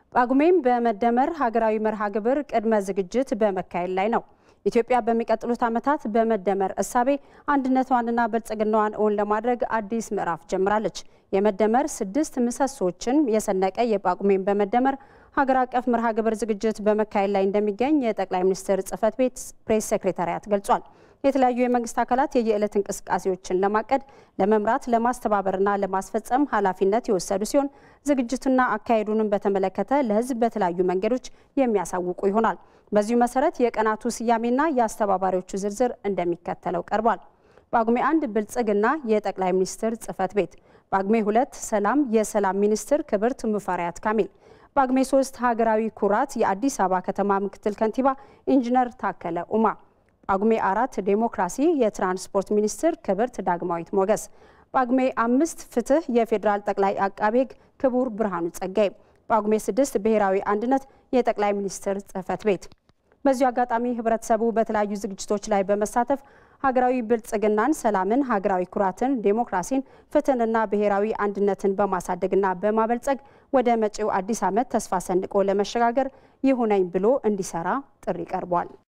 ጳጉሜም በመደመር ሀገራዊ መርሃ ግብር ቅድመ ዝግጅት በመካሄድ ላይ ነው። ኢትዮጵያ በሚቀጥሉት ዓመታት በመደመር እሳቤ አንድነቷንና ብልጽግናዋን እውን ለማድረግ አዲስ ምዕራፍ ጀምራለች። የመደመር ስድስት ምሰሶችን የሰነቀ የጳጉሜን በመደመር ሀገር አቀፍ መርሃ ግብር ዝግጅት በመካሄድ ላይ እንደሚገኝ የጠቅላይ ሚኒስትር ጽህፈት ቤት ፕሬስ ሴክሬታሪያት ገልጿል። የተለያዩ የመንግስት አካላት የየዕለት እንቅስቃሴዎችን ለማቀድ ለመምራት፣ ለማስተባበርና ለማስፈጸም ኃላፊነት የወሰዱ ሲሆን ዝግጅቱና አካሄዱንም በተመለከተ ለሕዝብ በተለያዩ መንገዶች የሚያሳውቁ ይሆናል። በዚሁ መሰረት የቀናቱ ስያሜና የአስተባባሪዎቹ ዝርዝር እንደሚከተለው ቀርቧል። ጳጉሜ አንድ ብልጽግና የጠቅላይ ሚኒስትር ጽህፈት ቤት፣ ጳጉሜ ሁለት ሰላም የሰላም ሚኒስትር ክብርት ሙፈሪያት ካሚል፣ ጳጉሜ ሶስት ሀገራዊ ኩራት የአዲስ አበባ ከተማ ምክትል ከንቲባ ኢንጂነር ታከለ ኡማ ጳጉሜ አራት ዴሞክራሲ የትራንስፖርት ሚኒስትር ክብርት ዳግማዊት ሞገስ፣ ጳጉሜ አምስት ፍትህ የፌዴራል ጠቅላይ አቃቤ ሕግ ክቡር ብርሃኑ ጸጋይ፣ ጳጉሜ ስድስት ብሔራዊ አንድነት የጠቅላይ ሚኒስትር ጽህፈት ቤት። በዚሁ አጋጣሚ ህብረተሰቡ በተለያዩ ዝግጅቶች ላይ በመሳተፍ ሀገራዊ ብልጽግናን፣ ሰላምን፣ ሀገራዊ ኩራትን፣ ዴሞክራሲን፣ ፍትህንና ብሔራዊ አንድነትን በማሳደግና በማበልጸግ ወደ መጪው አዲስ ዓመት ተስፋ ሰንቆ ለመሸጋገር ይሁነኝ ብሎ እንዲሰራ ጥሪ ቀርቧል።